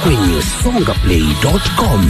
kwenye songaplay.com.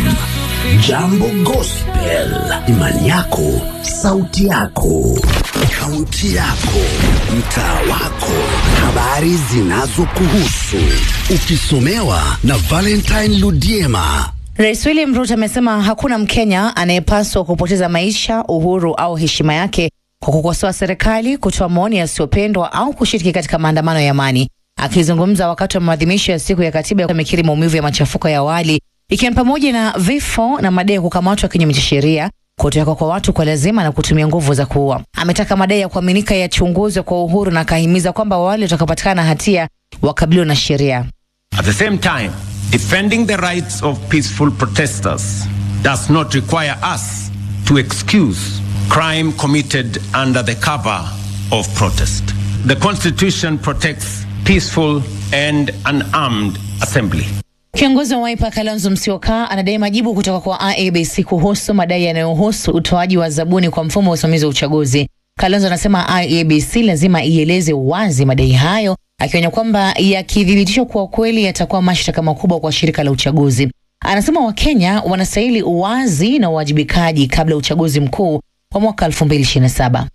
Jambo Gospel, imani yako, sauti yako, kaunti yako, mtaa wako, habari zinazokuhusu, ukisomewa na Valentine Ludiema. Rais William Ruto amesema hakuna Mkenya anayepaswa kupoteza maisha, uhuru au heshima yake kwa kukosoa serikali, kutoa maoni yasiyopendwa au kushiriki katika maandamano ya amani. Akizungumza wakati wa maadhimisho ya siku ya katiba, amekiri maumivu ya machafuko ya awali, ikiwa ni pamoja na vifo na madai ya kukamatwa kinyume cha sheria, kutowekwa kwa watu kwa lazima na kutumia nguvu za kuua. Ametaka madai ya kuaminika yachunguzwe kwa uhuru na akahimiza kwamba wale watakapatikana na hatia wakabiliwe na sheria. At the same time, defending the rights of peaceful protesters does not require us to excuse crime committed under the cover of protest. The Constitution protects peaceful and unarmed assembly. Kiongozi wa Wiper Kalonzo Musyoka anadai majibu kutoka kwa IEBC kuhusu madai yanayohusu utoaji wa zabuni kwa mfumo wa usimamizi wa uchaguzi. Kalonzo anasema IEBC lazima ieleze wazi madai hayo, akionya kwamba yakithibitishwa kuwa kweli yatakuwa mashtaka makubwa kwa shirika la uchaguzi. Anasema Wakenya wanastahili uwazi na uwajibikaji kabla ya uchaguzi mkuu wa mwaka 2027.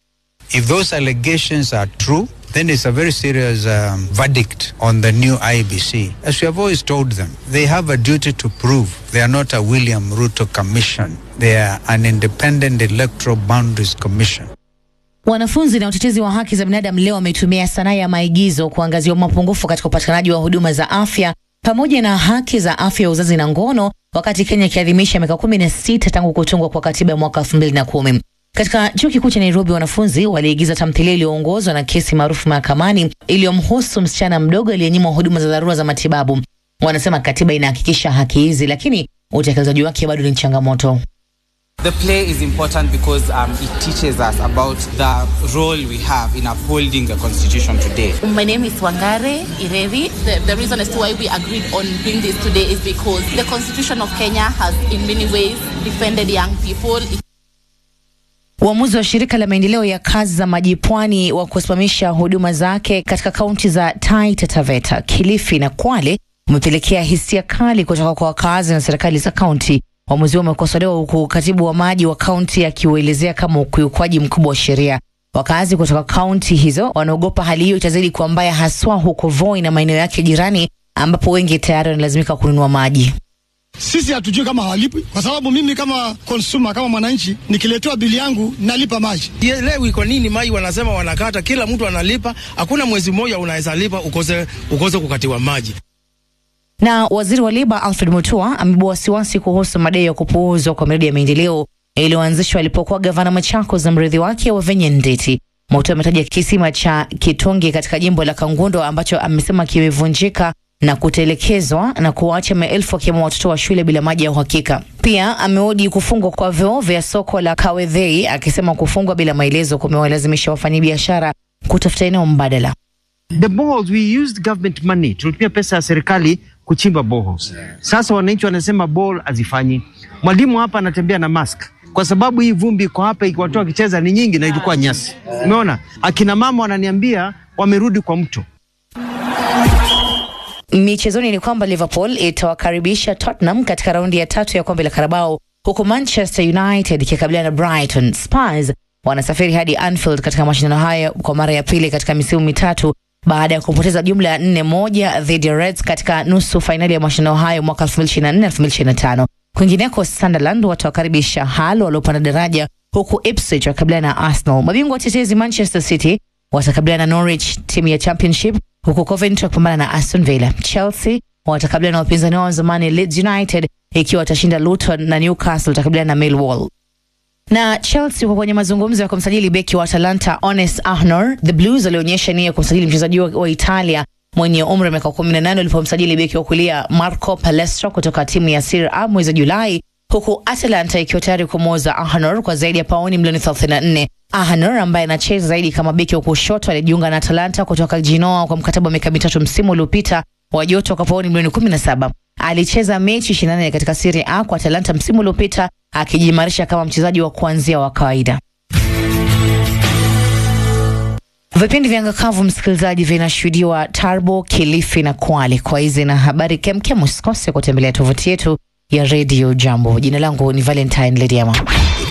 If those allegations are true, then it's a very serious um, verdict on the new IBC. As we have always told them, they have a duty to prove they are not a William Ruto commission. They are an independent electoral boundaries commission. Wanafunzi na utetezi wa haki za binadamu leo wametumia sanaa ya maigizo kuangazia mapungufu katika upatikanaji wa huduma za afya pamoja na haki za afya ya uzazi na ngono, wakati Kenya ikiadhimisha miaka kumi na sita tangu kutungwa kwa katiba ya mwaka elfu mbili na kumi. Katika chuo kikuu cha Nairobi, wanafunzi waliigiza tamthilia iliyoongozwa na kesi maarufu mahakamani iliyomhusu msichana mdogo aliyenyimwa huduma za dharura za matibabu. Wanasema katiba inahakikisha haki hizi, lakini utekelezaji wake bado ni changamoto. The play is important because um, it teaches us about the role we have in upholding the constitution today. My name is Wangare Irevi. The, the reason as to why we agreed on doing this today is because the constitution of Kenya has in many ways defended young people. Uamuzi wa shirika la maendeleo ya kazi za maji pwani wa kusimamisha huduma zake katika kaunti za Taita Taveta, Kilifi na Kwale umepelekea hisia kali kutoka kwa wakazi na serikali za kaunti. Uamuzi huo umekosolewa huku katibu wa maji wa kaunti akiuelezea kama ukiukwaji mkubwa wa sheria. Wakazi kutoka kaunti hizo wanaogopa hali hiyo itazidi kuwa mbaya, haswa huko Voi na maeneo yake jirani, ambapo wengi tayari wanalazimika kununua maji. Sisi hatujui kama hawalipwi, kwa sababu mimi kama consumer, kama mwananchi, nikiletewa bili yangu nalipa maji. Leo iko nini? Mai wanasema wanakata, kila mtu analipa, hakuna mwezi mmoja unaweza lipa ukose, ukose kukatiwa maji. Na waziri wa leba Alfred Mutua amebua wasiwasi kuhusu madai ya kupuuzwa kwa miradi ya maendeleo iliyoanzishwa alipokuwa gavana Machakos na mrithi wake Wavinya Ndeti. Mutua ametaja kisima cha Kitonge katika jimbo la Kangundo ambacho amesema kimevunjika na kutelekezwa na kuwaacha maelfu wakiwemo watoto wa shule bila maji ya uhakika. Pia ameodi kufungwa kwa vyoo vya soko la Kawedhei, akisema kufungwa bila maelezo kumewalazimisha wafanyabiashara kutafuta eneo mbadala. The boreholes we used government money, tulitumia pesa ya serikali kuchimba boreholes. Sasa wananchi wanasema bore hazifanyi. Mwalimu hapa anatembea na mask kwa sababu hii vumbi iko hapa, watu wakicheza ni nyingi na ilikuwa nyasi. Umeona, akina mama wananiambia wamerudi kwa mto. Michezoni ni kwamba Liverpool itawakaribisha Tottenham katika raundi ya tatu ya kombe la Carabao, huku Manchester United ikikabiliana na Brighton. Spurs wanasafiri hadi Anfield katika mashindano haya kwa mara ya pili katika misimu mitatu baada ya kupoteza jumla ya nne moja dhidi ya Reds katika nusu fainali ya mashindano hayo mwaka 2024 2025. Kwingineko, Sunderland watawakaribisha Hull waliopanda daraja, huku Ipswich wakabiliana na Arsenal. Mabingwa watetezi Manchester City watakabiliana na Norwich, timu ya Championship, huku Coventry wakipambana na Aston Villa. Chelsea watakabiliana na wapinzani wao wa zamani Leeds United, ikiwa watashinda Luton na Newcastle watakabiliana na Millwall na Chelsea kwa kwenye mazungumzo ya kumsajili beki wa Atalanta Ones Ahnor. The Blues walionyesha nia ya kumsajili mchezaji wa, wa Italia mwenye umri wa miaka 18 walipomsajili beki wa kulia Marco Palestro kutoka timu ya Serie A mwezi Julai, huku Atalanta ikiwa tayari kumwoza Ahnor kwa zaidi ya pauni milioni 34. Ahnor ambaye anacheza zaidi kama beki wa kushoto alijiunga na Atalanta kutoka Genoa kwa mkataba wa miaka mitatu msimu uliopita wa joto kwa pauni milioni 17. Alicheza mechi 24 katika Serie A kwa Atalanta msimu uliopita akijiimarisha kama mchezaji wa kuanzia wa kawaida. Vipindi vya ngakavu msikilizaji, vinashuhudiwa Tarbo, Kilifi na Kwale. Kwa hizi na habari kemkem, usikose kutembelea tovuti yetu ya Radio Jambo. Jina langu ni Valentine Lediama.